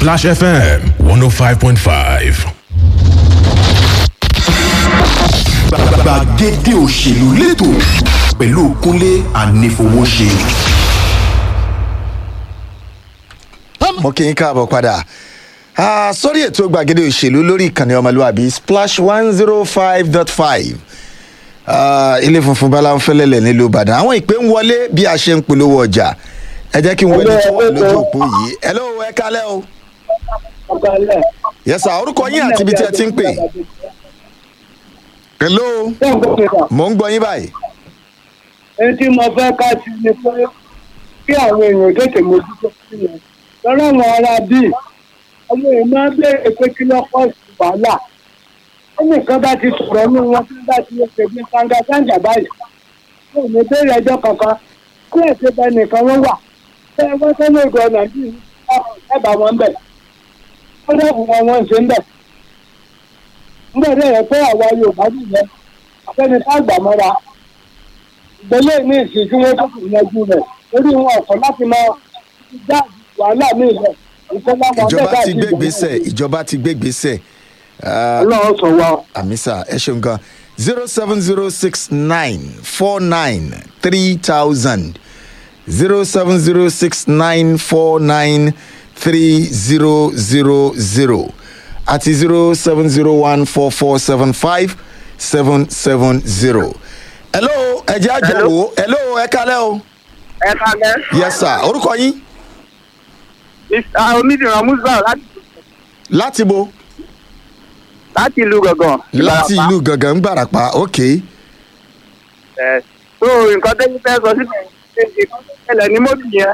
Splash FM 105.5. gbàgede òṣèlú lẹ́tọ̀ pẹ̀lú kúnlé ànífowóṣe. mo kí n káàbọ̀ padà Ah, sórí ètò gbàgede òṣèlú lórí ìkànnì ọmọlúwàbí splash one zero five dot five ilé funfun balanfẹ́lẹ́lẹ̀ nílùú ìbàdàn àwọn ìpè ń wọlé bí a ṣe ń polówó ọjà ẹ jẹ́ kí n wọlé tó wà lójú òpó yìí hello ẹ kálẹ́ o yẹ́sà orúkọ yín àti ibi tí ẹ ti ń pè hello mò ń gbọ́ yín báyìí èyí tí mo fẹ́ ká sí ni pé kí àwọn èèyàn tètè mójútó sí yẹn lọ́rọ̀ àwọn ará bíi àwọn èèyàn máa ń béèrè pé kí ló pọ̀ sí wàhálà ẹnìkan bá ti sọ̀rọ̀ ní wọn tí wọ́n bá ti lè pèsè kàńgàkàńgà báyìí wọn ò ní béèrè ẹjọ́ kankan kí ẹ̀sìn bá nìkan wọ́n wà ṣé wọ́n tó lè gbọ́ ọ̀nà bíi ẹ̀bà wọn bẹ̀ wọ́n dẹ́kun wọn wọ́n ṣe ń bẹ̀ nígbà tí ẹ̀rọ pé àwa Yorùbá nìyẹn àfẹ́ni tá àgbà mọ́ra ìgbélé ní ìsìn tí wọ́n tó kù yanjú rẹ̀ lórí wọn ọ̀kan láti máa dá wàhálà ní ilẹ̀ ìjọba wọn bẹ́ẹ̀ ìjọba bá ti gbé gbèsè ìjọba ti gbé gbèsè Ah, ọlọ́run sọ wa àmísà ẹ ṣeun gan zero seven zero six nine four nine three thousand zero seven zero six nine four nine three zero zero zero àti zero seven zero one four four seven five seven seven zero. hello ẹ jẹ́ àjọwò hello ẹ kálẹ̀ o ẹ kalẹ. yes sir orúkọ yín onídìrán musa láti láti bo láti ìlú gangan. láti Ìbàràpá. ìlú gangan ń gbàràpá ok ẹ so nǹkan tẹ́yìn fẹ́ sọ síbẹ̀ ṣe nǹkan tó ṣẹlẹ̀ ní mọ́bì yẹn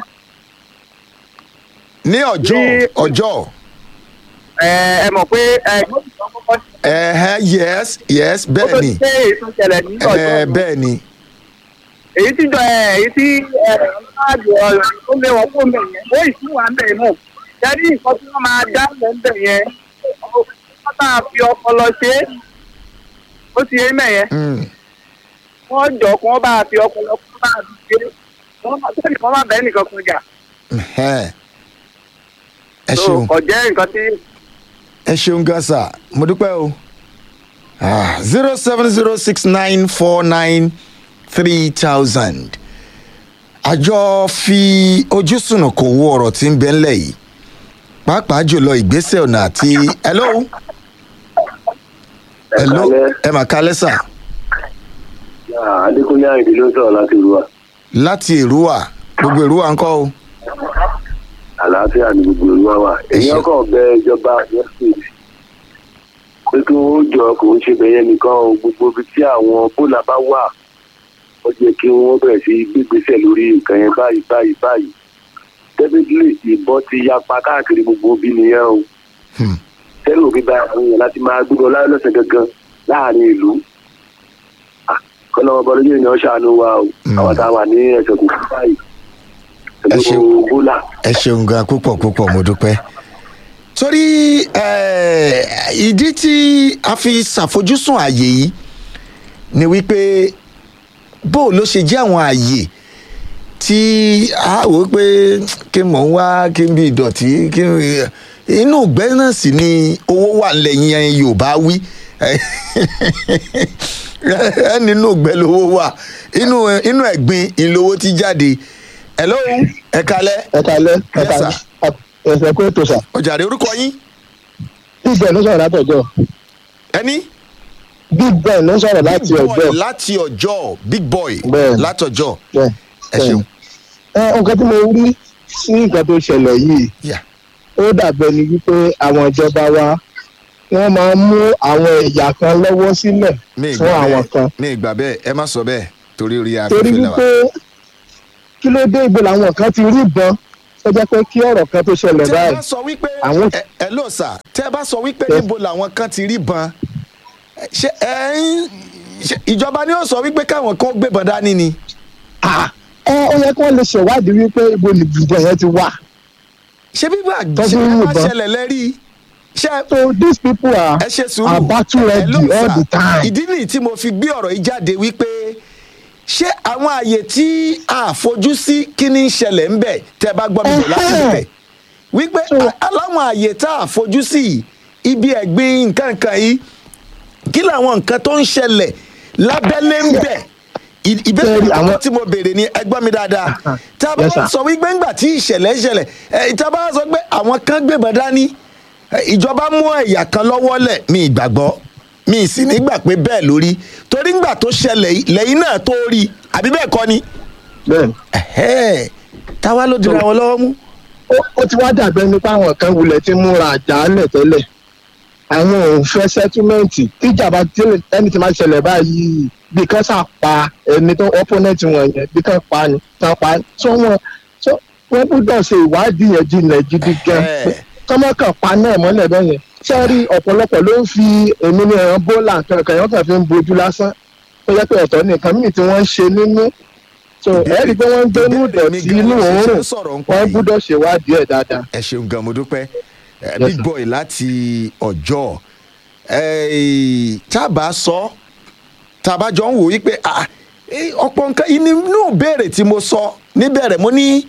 ní ọjọ́ Ní- ọjọ́. ẹ ẹ mọ̀ pé ẹ mọ́bì tó kọ́kọ́ ṣe ẹ̀hẹ́ yes yes ó tó bẹ́ẹ̀ ni ṣe èyí tó ṣẹlẹ̀ ní ọjọ́ ẹ̀ẹ́ bẹ́ẹ̀ ni èyí tí jọ ẹ èyí tí ẹ ọlọ́àjọ ọ̀rọ̀ tó lé wọn fún bẹ̀ yẹn ó ìsú wa ń bẹ̀ mọ̀ jẹ́rí nǹkan tí wọ́n máa dá lẹ̀ ń bẹ̀ yẹn wọ́n máa fi ọpọlọ ṣe é ó ti yé mẹ́yẹn Mm, wọ́n jọ kí wọ́n bá fi ọpọlọ kí wọ́n bá fi ṣe é wọ́n máa tẹ́lẹ̀ kí wọ́n má bẹ́ẹ̀ nìkan kan jà ẹ̀hẹ́. ẹ so ṣeun kò jẹ́ nǹkan tí ẹ ṣeun gan sa mo dúpẹ́ o zero seven zero six nine four nine three thousand àjọ fi ojú sùnùkùn wo ọ̀rọ̀ tí ń bẹ ńlẹ̀ yìí pàápàá jùlọ ìgbésẹ̀ ọ̀nà àti hello hello ẹ mà kálẹ́ sà adékúnlé àyìndé ló ń sọ̀rọ̀ láti ìlú wa láti èrúwà gbogbo èrúwà ńkọ́ o àlàáfíà ní gbogbo ìlú wa wà Ẹ ṣé. èèyàn kàn bẹ ìjọba yẹsùn pé kí wọ́n jọ kò ń ṣe bẹ̀yẹn nìkan o gbogbo ibi tí àwọn bólà bá wà ó jẹ́ kí wọ́n bẹ̀rẹ̀ sí gbégbésẹ̀ lórí nǹkan yẹn báyìí báyìí báyìí definitely ìbọn ti yapa káàkiri gbogbo bí nìyẹn o Hmm. tẹ́lẹ̀ òbí bá àwọn èèyàn láti máa gbúdọ̀ lọ́sẹ̀ gangan láàrin ìlú kọ́lọ́wọ́ bọ́lá yóò ní ọ́ ṣàánú wa o Hmm. àwọn tá a wà ní ẹ̀sẹ̀ kò fún báyìí Ẹ ṣé. pẹ̀lú bólà. ẹ ṣeun gan púpọ̀ púpọ̀ mo dúpẹ́. torí eh, ìdí tí a fi ṣàfojúsùn ààyè yìí ni wípé bó ló ṣe jẹ́ àwọn ààyè tí a wò ó pé kí mò ń wá kí n bí ìdọ̀tí kí n inú ìgbẹ́ náà sì ni owó wà lẹ́yìn yorùbá wí ẹ nínú ìgbẹ́ lówó wà inú inú ẹ̀gbin ìlówó ti jáde hello ẹ kalẹ́ ẹ kalẹ ẹ Yes, kalẹ sir. ẹsẹ kó ètò sà ọjàre orúkọ yín big ben ló sọrọ látọjọ ẹni. big ben ló sọrọ láti Big boy ọjọ láti ọjọ́ big boy Bẹ́ẹ̀ni. látọjọ́ bẹẹ ẹ ṣeun. ẹ nǹkan tí mo rí sí nǹkan tó ṣẹlẹ̀ yìí Yeah. ó dàbẹ̀ ni wípé àwọn ìjọba wa wọ́n máa ń mú àwọn ẹ̀yà kan lọ́wọ́ sílẹ̀ mi fún ìgbà àwọn bẹ́ẹ̀ kan mi ìgbà bẹ́ẹ̀ ẹ má sọ bẹ́ẹ̀ torí orí torí afẹ́fẹ́ la wípé wà. kí ló dé ìgbò làwọn kan ti rí ìbọn tó jẹ́ pé kí ọ̀rọ̀ kan tó ṣẹlẹ̀ tẹ́ ẹ báyìí bá sọ wípé Àwọn- ẹ ẹ ló sà tẹ́ ẹ bá sọ wípé Yes. níbo làwọn kan ti rí ban ṣe ẹ ń ṣe ìjọba ni ó sọ wípé káwọn kan gbébọn dání ni. ẹ ó yẹ kí wọ́n lè ṣèwádìí wípé ibo nìbùdó yẹn ti wà ṣé bíbá Tọ́jú ṣe ẹ bá yìnbọn. ṣẹlẹ̀ lẹ́rí ṣe so these people are ẹ ṣe sùúrù are battle ready Hello, all sir. the time. ìdí nìyí tí mo fi gbé ọ̀rọ̀ yìí jáde wípé ṣé àwọn àyè tí a fojú sí kí ni ń ṣẹlẹ̀ ń bẹ̀ tẹ́ ẹ bá gbọ́ mi bọ̀ láti Ẹhẹ́. bẹ̀ wípé a- aláwọn àyè tá a fojú sí yìí, ibi ẹ̀gbin nǹkan kan yìí kí làwọn nǹkan tó ń ṣẹlẹ̀ lábẹ́lé ń bẹ̀ I- ìbéèrè Bẹ́ẹ̀ni, àwọn àwọn- tí mo béèrè ni ẹgbọ́n mi dáadáa tá a bá Yes, sir. sọ wípé ńgbà tí ìṣẹ̀lẹ̀ ń ṣẹlẹ̀ ẹ̀, tá a bá sọ pé àwọn kan gbébọn dání ẹ̀, ìjọba mú ẹ̀yà kan lọ́wọ́ lẹ̀ mi ìgbàgbọ́ mi ì sì nígbà pé bẹ́ẹ̀ lórí torí ńgbà tó ṣẹlẹ̀ yìí, lẹ́yìn náà tó rí àbí bẹ́ẹ̀ kọ́ ni bẹ́ẹ̀ ni. ẹ̀hẹ́, táwa ló dira wọn lọ́wọ́ mú. ó- ó ti wá dàbẹ́ nípa àwọn kan wulẹ̀ tí múra àjálẹ̀ tẹ́lẹ̀ àwọn ò fẹ́ sẹ́túmẹ̀ǹtì tíjàmbá tí- ẹni tí máa ṣẹlẹ̀ báyìí bí kan sà pa ẹni tó ọ́pọ́nẹ́ǹtì wọn yẹn bí kan pa ni kan pa ni tó wọn tó wọn gbúdọ̀ ṣe ìwádìí yẹn jinlẹ̀ gidi gan Ẹ̀hẹ́. kọ́mọ́kàn pa náà mọ́lẹ̀ bẹ́ẹ̀ yẹn sẹ́rí ọ̀pọ̀lọpọ̀ ló ń fi èmi ní ẹran bólà kankan yẹn wọ́n kàn fi ń bojú lásán tó yẹ pé ọ̀tọ̀ nìkan míì tí wọ́n ń ṣe nínú so ẹ rí i pé wọ́n ń gbénú ìbéèrè mi ìdọ̀tí gan inú ló ṣe òórùn ń sọ̀rọ̀ ń pa wọ́n yìí. gbúdọ̀ ṣèwádìí ẹ̀ dáadáa. ẹ ṣeun gan mo dúpẹ́ Eh, Yes, big sir. boy láti ọjọ́ Eh, tá a bá sọ tá a bá jọ ń wò wípé ah, eh, ọ̀pọ̀ nǹkan inú béèrè tí mo sọ níbẹ̀rẹ̀ mo ní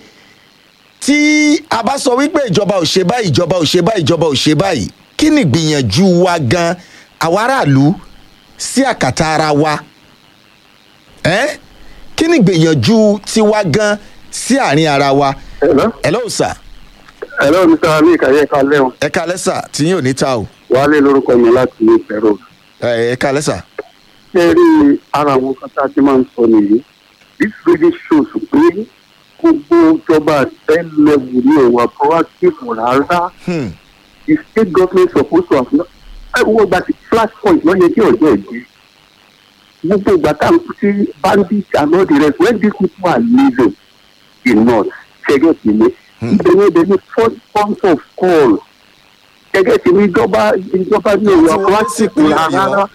tí a bá sọ wípé ìjọba ò ṣe báyìí ìjọba ò ṣe báyìí ìjọba ò ṣe báyìí kí ni ìgbìyànjú wa gan àwa aráàlú sí àkàtà ara wa Eh? kí ni ìgbìyànjú tiwa gan sí àárín ara wa Hello? hello sir Hello, Mr. Amik, ayé kalẹ́ o. ẹ kalẹ́ sà tí yín ò ní ta o Wálé lórúkọ mi láti ìfẹ̀rọ. ẹ ẹ kalẹ́ sà. Ṣé rí ara àwọn kan tá a ti máa ń sọ nìyí? This really shows pé gbogbo ìjọba ten level ní ẹ̀wà proactive rárá. Hmm. The state government supposed to have not. Ẹ wo gba ti flashpoint lọ́yẹ kí ọjọ́ ìdí. Gbogbo ìgbà tá à ń tí bandits and all the rest when these people are living in north ṣẹ́gẹ́ sí mi. Ìbẹ̀rẹ̀ ìbẹ̀rẹ̀ ní first point of call. Ṣẹ́gẹ́ sí mi ìjọba ìjọba ní ẹ̀wà Láti wọlé sí proactive ìpínlẹ̀ Ọ̀yọ́. rárá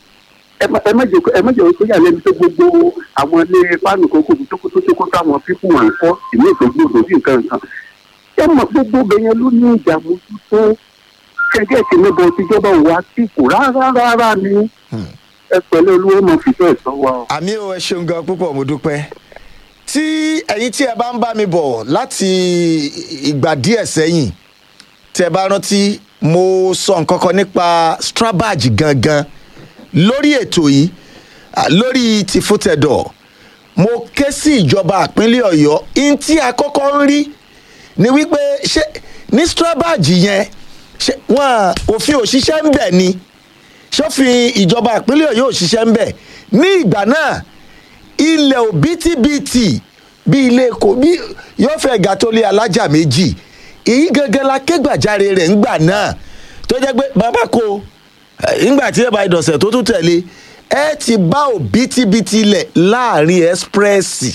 ẹ má ẹ má jẹ ẹ má jẹ kó yà lẹ́nu pé gbogbo àwọn ilé pánù kókó tó kó tó kó táwọn fífún wọn fọ́ ìlú ìtọ́jú òdòdó nǹkan nǹkan ẹ mọ̀ gbogbo bẹ̀yẹn ló ní ìdààmú tó kẹ̀kẹ́ sí níbo tíjọba wà sí kò rárá rárá ni ẹ pẹ̀lú olúwo mọ̀ fìfẹ́ sọ wa o. àmì ò ẹ ṣeun gan púpọ̀ mo dúpẹ́ tí ẹ̀yin tí ẹ bá ń bá mi bọ̀ láti ìgbà díẹ̀ sẹ́yìn tí ẹ bá rántí mo sọ nǹkan kan nípa strabag gangan lórí ètò yìí à, lórí tìfútẹ̀dọ̀ mo ké sí ìjọba ìpínlẹ̀ ọ̀yọ́ in tí a kọ́kọ́ ń rí ni wípé ṣé ní strabag yẹn ṣé wọn òfin òṣìṣẹ́ ń bẹ̀ ni sófin ìjọba ìpínlẹ̀ ọ̀yọ́ òṣìṣẹ́ ń bẹ̀ ní ìgbà náà ilẹ̀ òbítíbitì bí ilé èkó bí yóò fẹ́ ga tó lé alájà méjì èyí gangan la kégbàjáre rẹ̀ ńgbà náà tó jẹ́ pé bàbá ko eh, ńgbà tí ẹ bá ìdọ̀sẹ̀ tó tún tẹ̀lé ẹ ti bá òbítíbitì ilẹ̀ láàrin ẹ́sprẹ́sì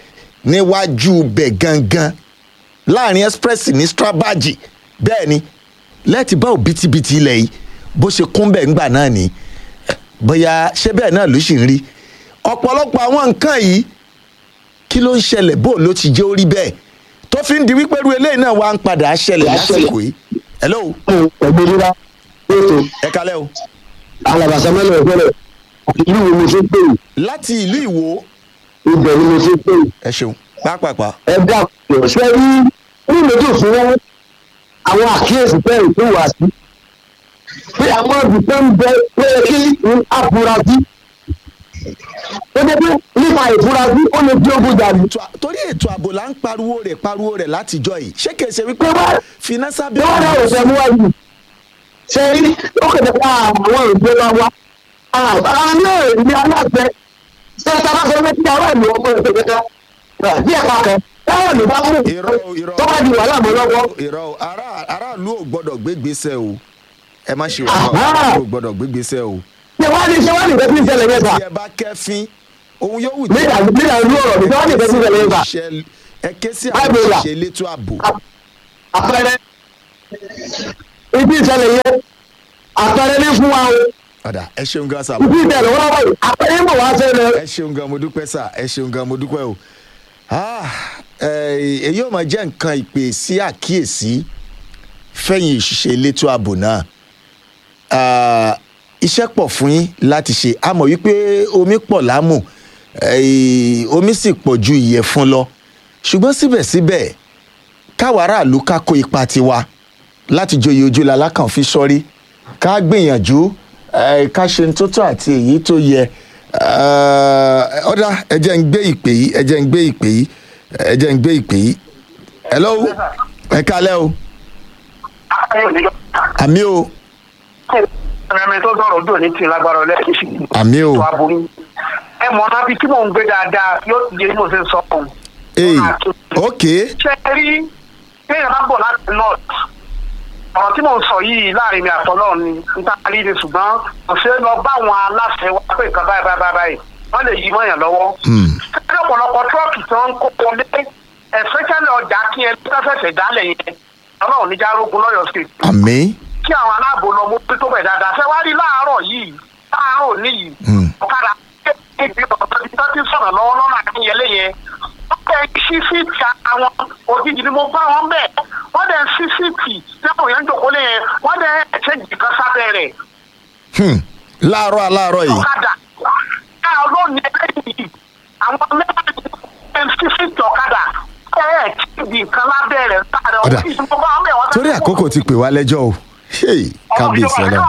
níwájú bẹ̀ gangan láàrin express ní strabaji bẹ́ẹ̀ ni lẹ́ẹ̀tì bá òbítíbitì ilẹ̀ yìí bó ṣe kún bẹ́ẹ̀ ńgbà náà ni Eh, bóyá ṣé bẹ́ẹ̀ náà ló sì ń rí ọ̀pọ̀lọpọ̀ àwọn nǹkan yìí kí ló ń ṣẹlẹ̀ bó ló ti jẹ́ orí bẹ́ẹ̀ tó fi ń di wípé irú eléyìí náà wá ń padà ṣẹlẹ̀ lásìkò yìí hello pẹ̀lú rírá ètò ẹ kalẹ́ o alàbàṣà mẹ́lẹ̀ ìpínlẹ̀ ìlú wo mo ṣe ń pè yìí láti ìlú ìwò ibẹ̀ ni mo ṣe ń pè yìí ẹ ṣeun pápápá ẹ dàpọ̀ ṣé rí ní méjì fún àwọn àkíyèsí bẹ́ẹ̀ tó wà sí pé àwọn ibùsọ̀ ń bẹ pé kí n afurasí ó dé pé nípa ìfurasí ó lè di ogun dàbí. ètò à- torí ètò ààbò là ń pariwo rẹ̀ pariwo rẹ̀ látijọ́ yìí ṣé kìí ṣe wípé Tó bá- finasa bí wọ́n náà ò fẹ́ mú wáyé ṣe rí ó kẹ̀dẹ̀ pa àwọn ìgbé wa wá àwọn náà ní aláṣẹ ṣe sábà sọ pé kí àwọn ìlú ọmọ ìgbé kẹta bí ẹ̀ka kan táwọn ìlú bá mú irọ́ o, irọ́ o. tó bá di wàhálà mọ́ lọ́wọ́ irọ́ o, ará- aráàlú ò gbọ́dọ̀ gbégbèsè o ẹ má ṣe Àhá. wàhálà aráàlú ò gbọ́dọ̀ gbégbèsè o ṣe wá ní ṣe wá ní ìgbẹ́ tí ń ṣẹlẹ̀ yẹn sà tí ẹ bá kẹ́fín ohun yóò wù nígbà nígbà ìlú ọ̀rọ̀ ní ṣe wá ní ìgbẹ́ tí ń ṣẹlẹ̀ yẹn sà Ṣẹ- ẹ ké sí Báyìí àwọn là. òṣìṣẹ́ elétò ààbò àpẹẹrẹ ibi ìṣẹ̀lẹ̀ yẹn àpẹẹrẹ ní fún wa o ọ̀dà ẹ ṣeun gan sa ibi ìṣẹ̀lẹ̀ wọ́n wáyé àpẹẹrẹ ń bọ̀ wá ṣẹlẹ̀ ẹ ṣeun gan mo dúpẹ́ sà ẹ ṣeun gan mo dúpẹ́ o Ah, eh, èyí ò máa jẹ́ nǹkan ìpè sí àkíyèsí fẹ̀yìn òṣìṣẹ́ elétò ààbò náà Ah, iṣẹ́ pọ̀ fún yín láti ṣe a mọ̀ wípé omi pọ̀ lámù eh, omi sì pọ̀ ju ìyẹ̀fun lọ ṣùgbọ́n síbẹ̀síbẹ̀ káwa aráàlú ká kó ipa tiwa láti joyè ojúlá alákàn fi sọrí ká gbìyànjú eh, ká ṣe ní tó tó àti èyí tó yẹ Eh, ọ̀dà ẹ jẹ́ ń gbé ìpè yìí ẹ jẹ́ ń gbé ìpè yìí ẹ jẹ́ ń gbé ìpè yìí hello ẹ kálẹ́ o àmì o ẹ̀mí tó sọ̀rọ̀ ojú òní ti lágbára ọlẹ́kìsì. àmì o tó aboyún. ẹ mọ̀ náà bí tí mò ń gbé dáadáa yóò ti yé mo ṣe sọ ọ́n. ee ok ṣe é rí téèyàn bá bọ̀ láti north ọ̀rọ̀ tí mò ń sọ yìí láàrin mi àtọ́lọ́ ni níta rí ni ṣùgbọ́n kò ṣeé lọ bá àwọn aláṣẹ wa pé nǹkan báyìí báyìí báyìí wọ́n lè yí mọ́yàn lọ́wọ́. Hmm. ṣé ọ̀pọ̀lọpọ̀ tírọ́ọ̀kì tí wọ́n ń kó wọlé especially ọjà kí ẹ tẹ́fẹ̀sẹ̀ dálẹ̀ yẹn ọlọ́run níjà rógun lọ́yọ̀ state àmì kí àwọn aláàbò lọ mú pé tó bẹ̀ dáadáa ṣé wá rí láàárọ̀ yìí láàárọ̀ níyì Hmm. ọ̀kadà kéèké ọ̀dọ́ ti tọ́ ti sọ̀rọ̀ lọ́wọ́ lọ́nà àkínyẹlé yẹn wọ́n bẹ̀ sí síìtì àwọn òjijì ni mo bá wọn bẹ̀ wọ́n dẹ̀ sí síìtì lẹ́kọ̀ọ́ yẹn ń jòkó lé yẹn wọ́n dẹ̀ ẹ̀ṣẹ̀ jì kan sábẹ́ rẹ̀ Hmm. láàárọ̀ aláàárọ̀ yìí ọ̀kadà káà lónìí ẹlẹ́yìn àwọn mẹ́rin sí síìtì ọ̀kadà ẹ̀ ẹ̀ jì kan lábẹ́ rẹ̀ sáré Ọ̀dà. òjijì ni mo bá wọn bẹ̀ wọ́n torí àkókò ti pè wá lẹ́jọ́ o Hey, kábíyèsí ọlọ́run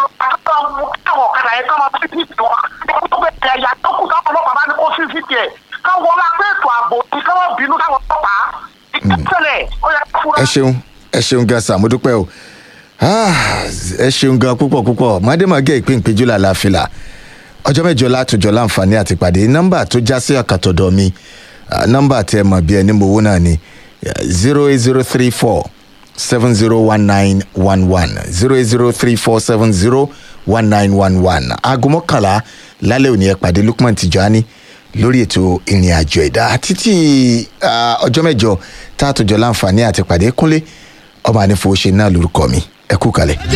ẹ ṣeun ẹ ṣeun gan sa mo dúpẹ́ o Ah, ẹ ṣeun gan púpọ̀ púpọ̀ mádémàgé ìpín ìpéjú làlàáfíà ọjọ́ mẹ́jọ látòjọ́ láǹfààní àti pàdé nọ́mbà tó já sí àkàtọ̀dọ̀ mi ah, nọ́mbà tẹ mọ̀ bí ẹni mowó náà ni zero eight zero three four seven zero one nine one one zero eight zero three four seven zero one nine one one aago mọ́kànlá lálẹ́ òní ẹ pàdé lukman tijani lórí ètò ìrìn àjò ẹ̀dá títí ah, ọjọ́ mẹ́jọ tá a tó jọ láǹfààní àti pàdé kúnlé ọmọ ànífowóṣe náà lórúkọ mi ẹ kú kalẹ̀.